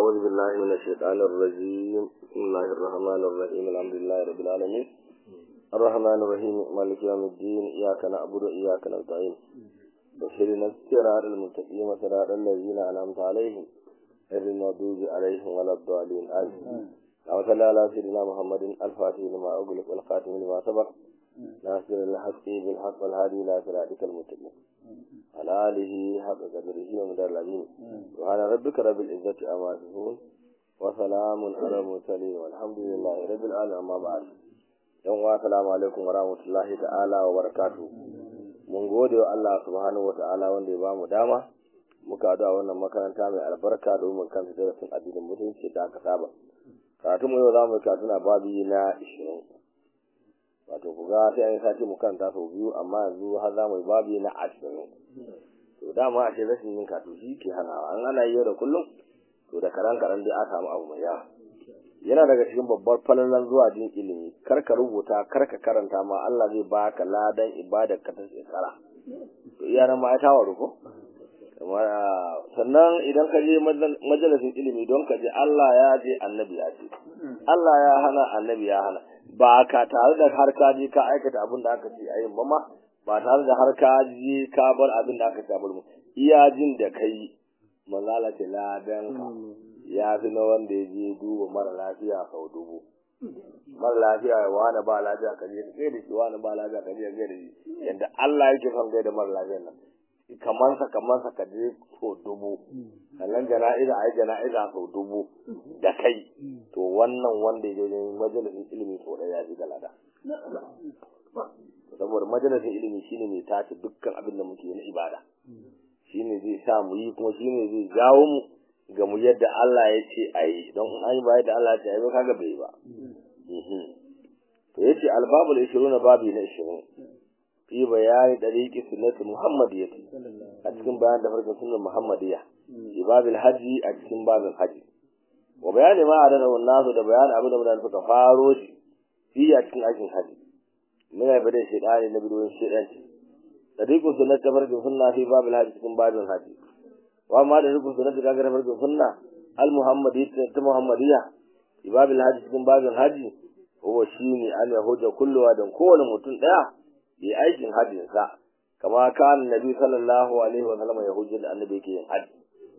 أعوذ بالله من الشيطان الرجيم بسم الله الرحمن الرحيم الحمد لله رب العالمين الرحمن الرحيم مالك يوم الدين إياك نعبد وإياك نستعين بشرنا الصراط المستقيم صراط الذين أنعمت عليهم غير المغضوب عليهم ولا الضالين آمين اللهم صل على سيدنا محمد الفاتح لما أغلق والخاتم لما سبق ناصر الحق بالحق والهادي إلى صراطك المستقيم على آله حق قدره ومدار العظيم سبحان ربك رب العزة أما يصفون وسلام على المرسلين والحمد لله رب العالمين أما بعد yan wa salamu alaikum wa rahmatullahi ta'ala wa barakatu mun gode wa Allah subhanahu wa ta'ala wanda ya ba mu dama muka haɗu a wannan makaranta mai albarka domin kan darasin addinin musulunci da aka saba karatu mu yau za mu karatu na babi na ishirin wato ku ga sai an yi sati mu karanta sau biyu amma yanzu har za mu yi babi na ashirin to dama a ce rashin yin karatu shi ke hanawa an ana yi yau da kullum to da karan karan dai aka samu abu mai yawa yana daga cikin babbar falalan zuwa jin ilimi kar ka rubuta kar ka karanta ma Allah zai baka ladan ibadar ka ta shekara to iyanan ma ya tawaru ko sannan idan ka je majalisin ilimi don ka je Allah ya je annabi ya ce Allah ya hana annabi ya hana ba ka tare da har ka je ka aikata abin da aka ce a yin ba ma ba tare da har ka je ka bar abin da aka ce a bar mu iya jin da kai manzala ce ladan ka ya fi na wanda ya je duba mara lafiya sau dubu mara lafiya ya wani ba lafiya ka je ka gaida shi wani ba lafiya ka je ka gaida shi yadda Allah yake son gaida mara lafiyan nan kamansa kamansa ka je sau dubu sannan jana'iza a yi jana'iza sau dubu da kai to wannan wanda ya je majalisin ilimi sau ɗaya ya fi galada saboda majalisin ilimi shine mai tace dukkan abin da muke na ibada shine zai sa mu yi kuma shine zai jawo mu ga mu yadda Allah ya ce a yi don an yi ba yadda Allah ya ce a yi ba kaga bai ba to yace albabul 20 babi na 20 fi bayani dariqi sunnati muhammadiyya a cikin bayan da farkon sunnar muhammadiyya fi babil haji a cikin babin haji wa bayani ma adana nasu da bayani abin da mutane suka faro shi fi a cikin aikin haji muna bada shedani na bidoyin shedanci dariqu sunnati farkon sunna fi babil haji cikin babin haji wa ma da rukun sunnati kaga farkon sunna al muhammadiyya ta muhammadiyya fi babil haji cikin babin haji huwa shine an yahuja kulluwa dan kowane mutum daya yi aikin hajjinsa kama kan nabi sallallahu alaihi wa sallam ya hujjar da annabi yake yin hajji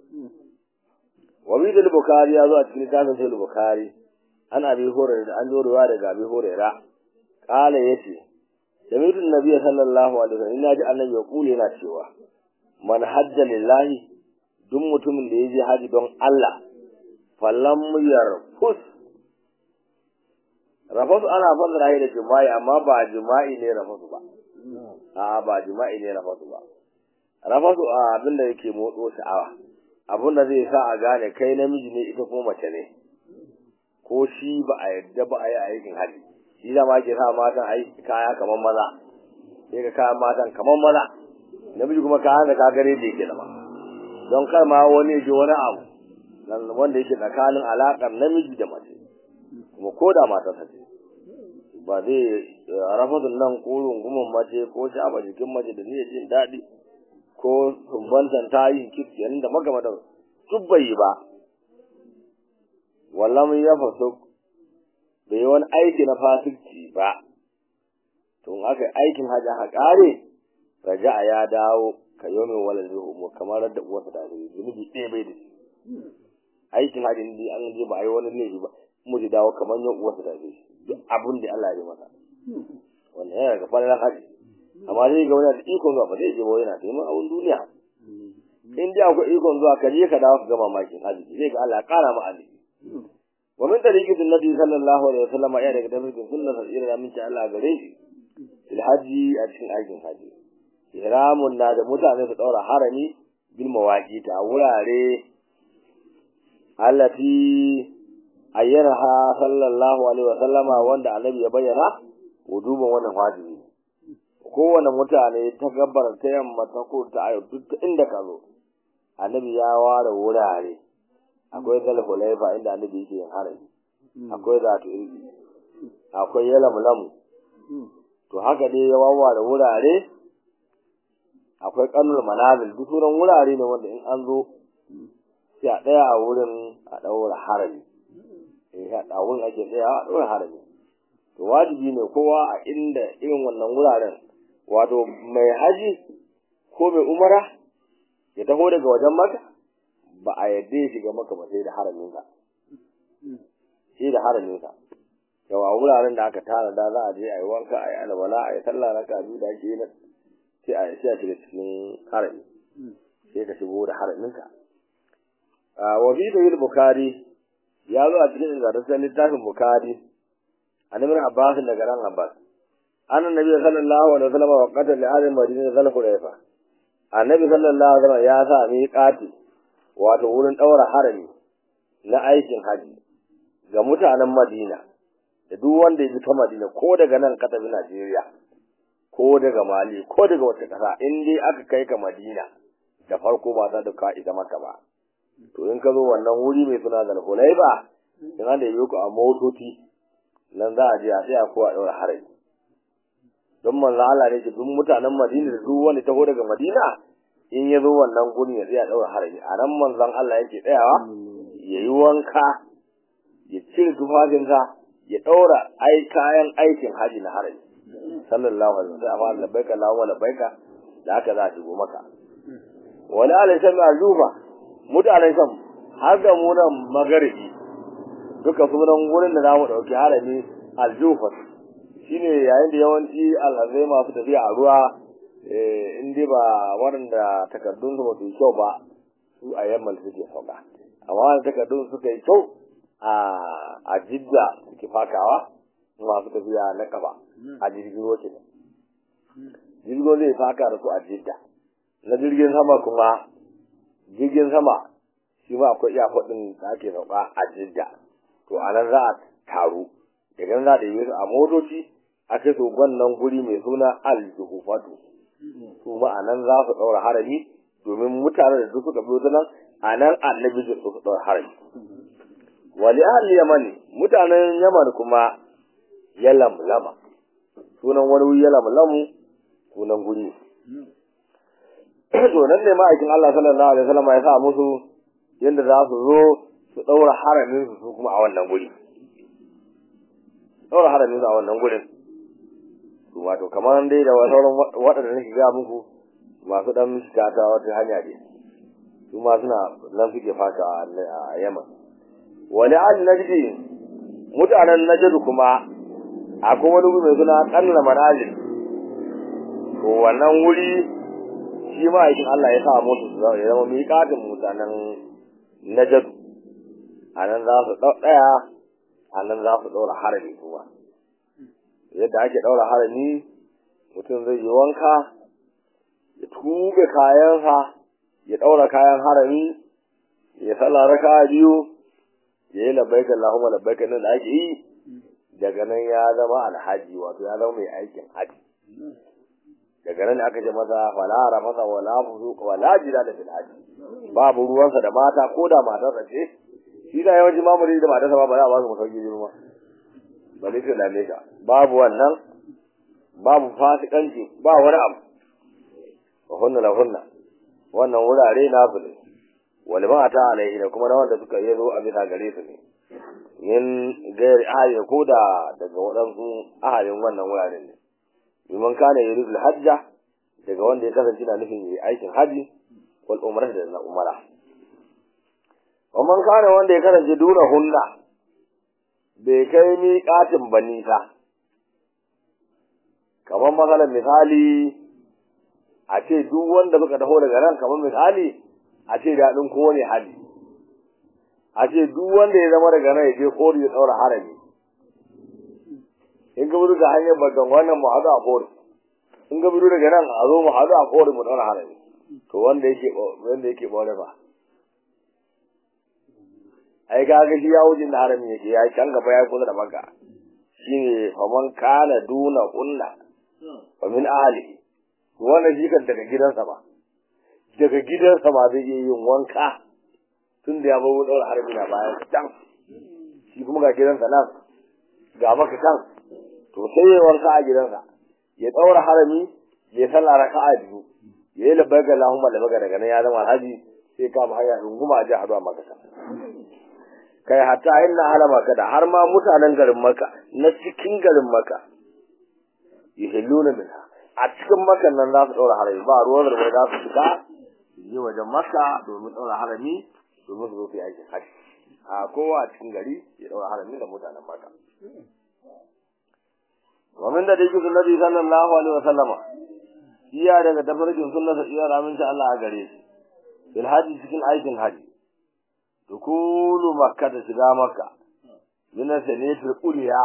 wa bi da bukhari ya zo a cikin littafin sai bukhari an abi hurairah da an zo ruwa daga abi hurairah kala yace sami'tu nabi sallallahu alaihi wa sallam ina ji annabi ya kule yana cewa man hajja lillahi duk mutumin da ya je haji don Allah falam yarfus rafasu ana fassara da jima'i amma ba jima'i ne rafasu ba a ba jima'i ne rafasu ba rafasu a abin da yake motso sha'awa abin da zai sa a gane kai namiji ne ita kuma mace ne ko shi ba a yadda ba a yi aikin hali shi da ma ke sa matan a kaya kamar maza sai ka kayan matan kamar maza namiji kuma kayan da kagare da yake da ma don kar ma wani ji wani abu wanda yake tsakanin alaƙar namiji da mace kuma ko da matarsa ce ba zai rafadun nan ko rungumin mace ko shafa jikin mace da niyyar jin daɗi ko sumbantan ta yi kitken da magamatan duk bai yi ba wallan ya faso bai yi wani aiki na fasikci ba to aka aikin hajji aka ƙare raja'a ya dawo ka yi min wala zuhu kamar da uwarsa da zunubi ɗaya bai da shi aikin hajji ne an je ba a yi wani laifi ba mu ji dawo kamar yan uwarsa da shi duk abin da Allah ya yi masa wannan yana ga fara haji amma zai ga wani da ikon zuwa ba zai je ba yana neman abun duniya in dai akwai ikon zuwa ka je ka dawo ka ga mamakin haji zai ga Allah ya kara ma ali wa min tariqi nabi sallallahu alaihi wasallam ya daga tabbacin sunnar sa irin aminci Allah gare shi fil haji a cikin aikin haji ihramun na da mutane su daura harami bil mawaqita a wurare allati ayyanaha sallallahu alaihi wa sallama wanda annabi ya bayyana wujuban wannan wajibi kowane mutane ta gabar ta yamma ta ko ta ayo duk inda ka zo annabi ya ware wurare akwai zalhulaifa inda annabi yake yin harami akwai zatu irgi akwai yalamlamu to haka dai ya wawware wurare akwai kanul manazil duk sauran wurare ne wanda in an zo sai a tsaya a wurin a ɗaura harami a wurin ake tsaya a ɗaura harami to wajibi ne kowa a inda irin wannan wuraren wato mai haji ko mai umara ya taho daga wajen maka ba a yadda ya shiga maka ba sai da haraminsa sai da haraminsa yau a wuraren da aka tara da za a je a yi wanka a yi alwala a yi sallah raka biyu da ake yi sai a sai a shiga cikin harami sai ka shigo da haraminka wa fi da bukari ya zo a cikin ingantaccen littafin bukari an ibn abbas daga ran abbas an annabi sallallahu alaihi wasallam wa qata li ahli madina zal hurayfa annabi sallallahu alaihi wasallam ya sa miqati wato wurin daura harami na aikin haji ga mutanen madina da duk wanda ya bi ta madina ko daga nan ka tafi najeriya ko daga mali ko daga wata kasa in dai aka kai ka madina da farko ba za ka isa maka ba to in ka zo wannan wuri mai suna zal hurayfa in an da yi ku a motoci nan za a je a tsaya ko a ɗaura harami don manzo Allah ne ce duk mutanen Madina da duk wanda taho daga Madina in ya zo wannan gurin ya tsaya ɗaura harami a nan manzon Allah yake tsayawa ya yi wanka ya cire tufafinsa ya ɗaura ai kayan aikin haji na harami sallallahu alaihi wasallam amma labbaika Allahumma labbaika da haka za a shigo maka wani alaisan azuba mutanen sham har da mu nan magaribi duka sunan wurin da za mu ɗauki harami aljufar shi ne yayin da yawanci alhazai masu tafiya a ruwa in dai ba waɗanda takardun su masu kyau ba su a yammal suke sauka amma wanda takardun suka yi kyau a jidda suke fakawa masu tafiya na kafa a jirgin ruwa kenan jirgin zai faka da su a jidda na jirgin sama kuma jirgin sama shi ma akwai iyakokin da ake sauka a jidda to a nan za a taru daga nan za a yi su a motoci a kai su wannan guri mai suna aljuhufatu su ma a nan za su ɗaura harami domin mutane da duk suka biyo ta nan a nan annabi da su ɗaura harami wali ahli yamani mutanen yaman kuma ya lamlama sunan wani wuri ya lamlamu sunan guri to nan ne ma'aikin Allah sallallahu alaihi wasallam ya sa musu yadda za su zo su ɗaura haramin su kuma a wannan guri ɗaura haramin su a wannan gurin su wato kamar dai da sauran waɗanda nake ga muku masu ɗan shiga ta wata hanya ne su ma suna nan suke fata a yaman wani al najdi mutanen najd kuma akwai wani guri mai suna ƙanna manazil to wannan wuri shi ma aikin Allah ya sa musu ya zama miƙatin mutanen najd a nan za su ɗaya a nan za su ɗaura harami kuma yadda ake ɗaura harami mutum zai yi wanka ya tuɓe kayansa ya ɗaura kayan harami ya sallah raka biyu ya yi labbaika Allahumma labbaika nan da ake yi daga nan ya zama alhaji wato ya zama mai aikin haji daga nan aka ce masa falara masa wala fuzuq wala jidala fil haji babu ruwansa da mata ko da matarsa ce shi da yawanci mamuri da matarsa ba ba za a ba su masauki biyu ma ba zai ta dame ka babu wannan babu fasikanci ba wani abu wa hunna la hunna wannan wurare na su ne wal ma'ata alaihi da kuma na wanda suka yi zo a bisa gare su ne min gairi ahali ko da daga waɗansu ahalin wannan wuraren ne liman kana yuridul hajja daga wanda ya kasance na nufin yi aikin haji wal umrah da na umara wa man kana wanda ya kasance duna hunna bai kai miƙatin ba nisa kamar matsalar misali a ce duk wanda suka taho daga nan kamar misali a ce daɗin kowane hali a ce duk wanda ya zama daga nan ya je kori ya ɗaura harami in ka buru da hanyar bakan wannan mu haɗu a kori in ka buru daga nan a zo mu haɗu a kori mu ɗaura harami to wanda yake wanda yake ɓaure ba ai ga ga shi ya wuce da harami yake ya can gaba ya kula da maka shine faman kana duna kunna wa min ahli wannan shi kan daga gidansa ba daga gidansa ba zai iya yin wanka tun da ya bar daura harami na bayan can shi kuma ga gidansa nan ga maka can to sai ya wanka a gidansa ya daura harami ya sallah raka'a biyu ya yi labbaika Allahumma labbaika daga nan ya zama alhaji sai kama hanya runguma a ji haɗu a makka kai hatta inna ala maka da har ma mutanen garin maka na cikin garin maka yuhilluna minha a cikin makan nan za su ɗaura harami ba ruwan da za su fita yi wajen maka domin ɗaura harami domin su zo su yi aikin hajji a kowa a cikin gari ya ɗaura harami da mutanen maka ومن da dake sunnati sallallahu alaihi wasallama iya daga tafarkin sunnata iya raminta Allah a gare shi bil haji cikin aikin haji dukulu makka da shiga makka min sanatul uliya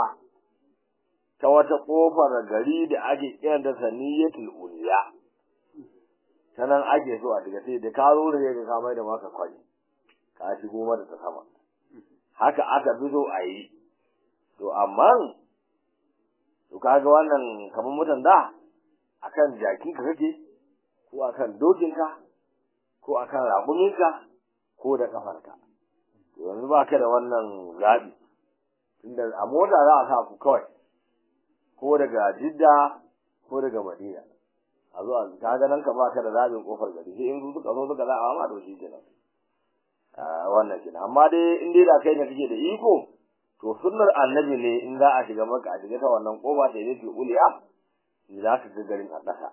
ta wata kofar gari da ake kiran da saniyatul uliya ta nan ake so a shiga sai da ka zo da ka kamar da maka kwani ka shigo mata ta sama haka aka fi so a yi to amma to kaga wannan kamar mutan da akan jakin ka kake ko akan dokin ka ko akan raƙumin ka ko da kafarka to yanzu ba ka da wannan zaɓi tunda a mota za a sa ku kawai ko daga jidda ko daga madina a zuwa ka ga nan ka ba ka da zaɓin kofar gari sai in suka zo suka zaɓa ma to shi kenan wannan kenan amma dai in dai da kai ne kake da iko to sunnar annabi ne in za a shiga maka a shiga ta wannan koba ta yi uliya za ka ga garin a ƙasa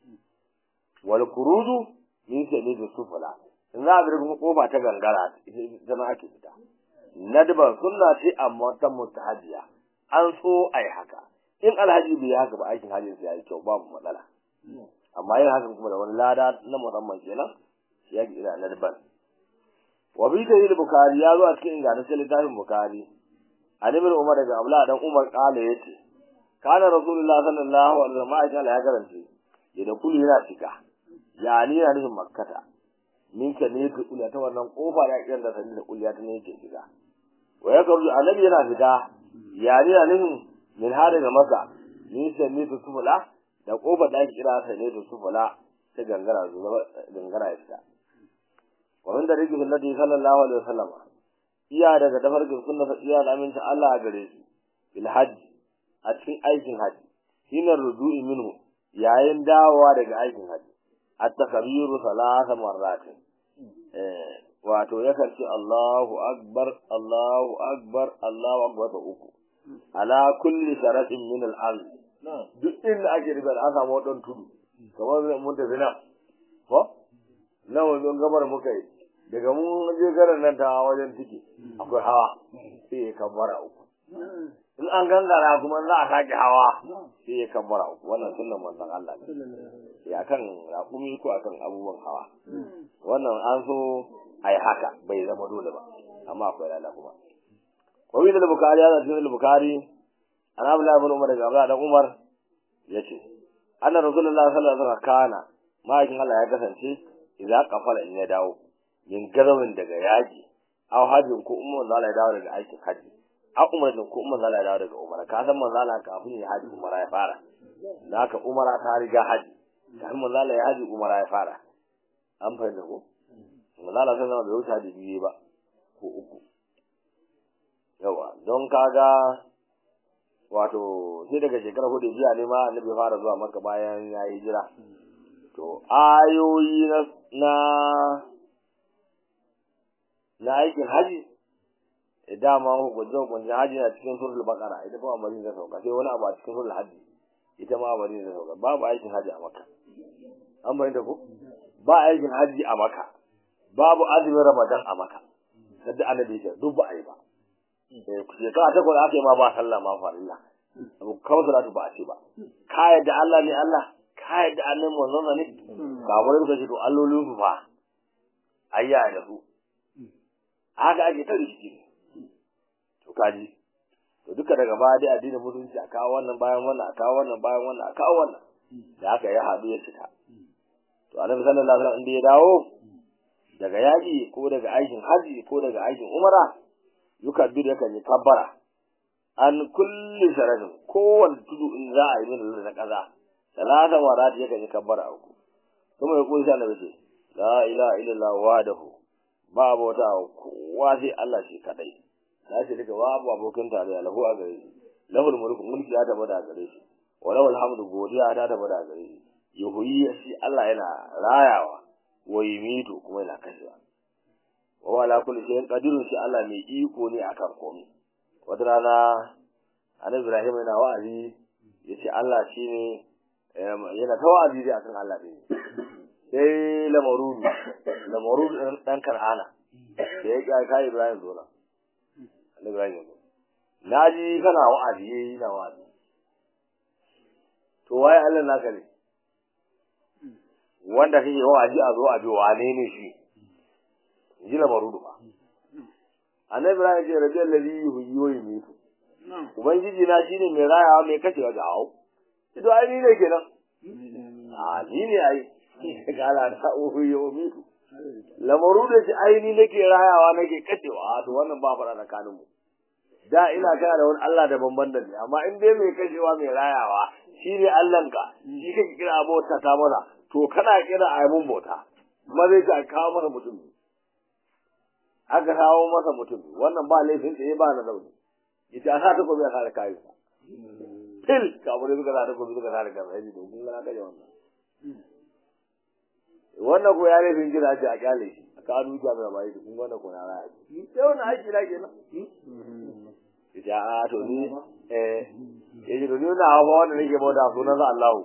wal kurudu min sai da sufula in za a bi kuma koba ta gangara ita ma ake fita nadban sunna ce amma ta mutahajiya an so a yi haka in alhaji bai haka ba aikin hajji sai ya yi kyau babu matsala amma yin hakan kuma da wani lada na musamman kenan ya ga ina nadban wa bi da bukari ya zo a cikin ingantaccen littafin bukari an ibn umar daga abla dan umar kala yace kana rasulullah sallallahu alaihi wasallam ya garance idan kullu yana shiga yani yana nufin makkata min ka ne ka kula ta wannan kofa da kiran da sanin da kulliya ta ne yake shiga wa ya karu annabi yana fita yani yana nufin min har daga maka min ka ne ka sufula da kofa da ake kira sa ne da sufula ta gangara zuwa gangara ya fita wa min da rike sunnati sallallahu alaihi wasallam iya daga tafarkin sunna iya da aminta Allah a gare shi bil hajj a cikin aikin hajji hina rudu'i minhu yayin dawowa daga aikin hajji at-takbiru salasa marratin eh wato yakan ce Allahu akbar Allahu akbar Allahu akbar ta uku ala kulli sharatin min al-ard duk inda ake riga an samu wadan tudu kamar mun tafi nan ko nan wajen gabar muka yi daga mun je garin nan ta wajen tiki akwai hawa sai ya kabbara uku in an gangara kuma za a sake hawa sai ya kabbara uku wannan sunan manzon Allah ne ya kan raƙumi ko akan abubuwan hawa wannan an so a yi haka bai zama dole ba amma akwai lada kuma wani da bukari ya zaci da bukari an abu labin umar daga abu da umar ya ce annan rasulullah sallallahu alaihi wasallam kana ma'aikin Allah ya kasance idan kafala in ya dawo min gazawin daga yaji aw hajjin ko umman zala ya dawo daga aikin haji a umarnin ko umman zala ya dawo daga umara ka san manzo Allah kafin ya haji umara ya fara naka umara ta riga haji kafin manzo Allah ya haji umara ya fara an fahimta ko manzo Allah sai bai wuce haji biyu ba ko uku yawa don kaga wato sai daga shekarar hudu jiya ne ma annabi fara zuwa maka bayan ya yi jira to ayoyi na na aikin haji dama hukunce hukunce haji na cikin surul bakara ita kuma amarin da sauka sai wani abu a cikin surul haji ita ma amarin da sauka babu aikin haji a maka an bayyana ko ba aikin haji a maka babu azumin ramadan a maka sadda annabi ya duk ba a yi ba eh shekara ta kwada aka yi ma ba sallah ma farilla abu kawai salatu ba a ce ba ka yadda Allah ne Allah ka yadda annabi manzon ne ka wurin ka ce to allolin su fa ayya da su haka ake ta rikici to kaji to duka daga baya dai addinin musulunci a kawo wannan bayan wannan a kawo wannan bayan wannan a kawo wannan da haka ya haɗu ya cika to annabi sallallahu alaihi wasallam inda ya dawo daga yaƙi ko daga aikin haji ko daga aikin umara yukabbiru yakan yi kabbara an kulli sharadin kowane tudu in za a yi min na kaza talata warat yakan yi kabbara uku kuma ya kusa annabi ce la ilaha illallah wahdahu ba abota kowa sai Allah shi kadai na ce daga babu abokin tarayya lahu a gare shi lahul mulku mulki ya taba da gare shi wa lahul hamdu godiya ta taba da gare shi yuhyi shi Allah yana rayawa wa yumitu kuma yana kashewa wa ala kulli shay'in qadirun shi Allah mai iko ne akan komai wata rana annabi Ibrahim yana wa'azi yace Allah shine yana ta wa'azi dai akan Allah ne sai lamarudu lamarudu dan kar'ana da ya kai kai Ibrahim zo na annabi Ibrahim zo na ji kana wa'azi yayi na wa'azi to waye Allah naka ne wanda kake wa'azi a zo a bi wane ne shi ji lamarudu ba annabi Ibrahim ce rabbi allazi yuhyi wa yumiitu ubangiji na shine mai rayawa mai kashewa da hawo to ai ni ne kenan a ni ne ai kala ta uhu ya umitu lamaru da shi aini nake rayawa nake kashewa to wannan ba fara tsakanin mu da ina kana da wani Allah da banban da ni amma in dai mai kashewa mai rayawa shi ne Allahnka shi kake kira abota ta mana to kana kira a mun bauta kuma zai ka kawo mana mutum aka kawo masa mutum wannan ba laifin tsaye ba na zaune ita a sa ta gobe a kare kayan fil kamar suka sa ta gobe suka sa da gaba yaji to kun ga kaje wannan wannan ko ya laifin gida ce a kyale shi a kanu ta mai bai kun wannan ko na raya sai wannan aiki na kenan ita a to ni eh yaji to ni na hawa wanda nake bauta sunan sa Allahu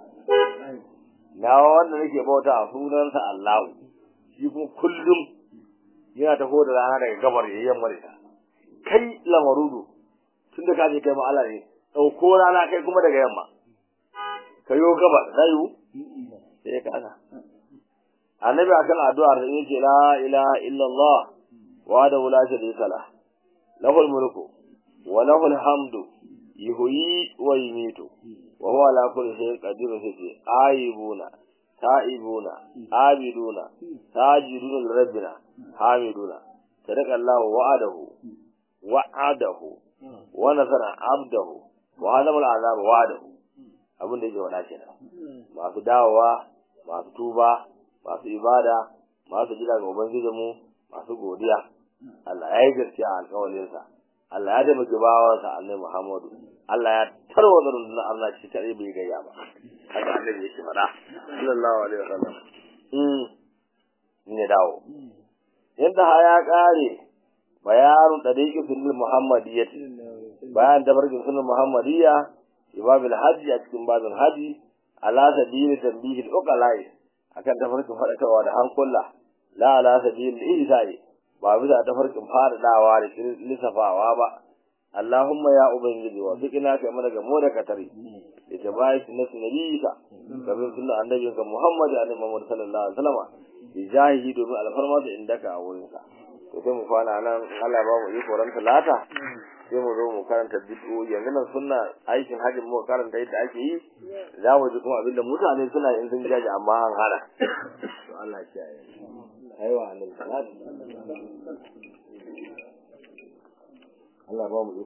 na wanda nake bauta sunan sa Allahu shi kuma kullum yana taho da rana daga gabar ya yamma da kai lamarudu tun da kaje kai ma Allah ne dauko rana kai kuma daga yamma kayo gabar rayu sai ka ana annabi akan addu'ar da yake la ilaha illallah wa da la sharika la lahul mulku wa lahul hamdu yuhyi wa yumiitu wa huwa ala kulli shay'in qadir sai aibuna ta'ibuna abiduna sajiduna lirabbina hamiduna sadaqa Allahu wa'adahu wa'adahu wa nasara abdahu wa hadama al'azab wa'adahu abin da yake wada kenan masu dawowa masu tuba masu ibada masu jira ga ubangijinmu masu godiya Allah ya yi gaskiya a alƙawarinsa Allah ya taimaki bawansa annabi Muhammadu Allah ya tarwata rundunar Allah shi tare bai gayya ba haka annabi yake faɗa sallallahu alaihi wasallam mm ne dawo yadda ha ya kare bayanun dariqi sunnah muhammadiyyah bayan tabarkin sunnah muhammadiyya ibabil hajji a cikin babin haji ala sabili tanbihil uqalai akan tafarkin faɗakarwa da hankula la ala sabil ihsai ba bisa tafarkin faɗaɗawa da lissafawa ba Allahumma ya ubangiji wa fikina kai mana gamo da katari da jabai sunnatu nabiyika kamar sunnan annabinka Muhammad alaihi Muhammad sallallahu alaihi wasallam bijahi domin alfarma da indaka a wurin sa to sai mu kwana nan Allah ba mu iko ran talata sai mu zo mu karanta bid'o yanzu nan sunna aikin hajjin mu karanta yadda ake yi za mu ji kuma abinda mutane suna in sun jaji amma an hana to Allah ya kiyaye aiwa annabi sallallahu Allah ba mu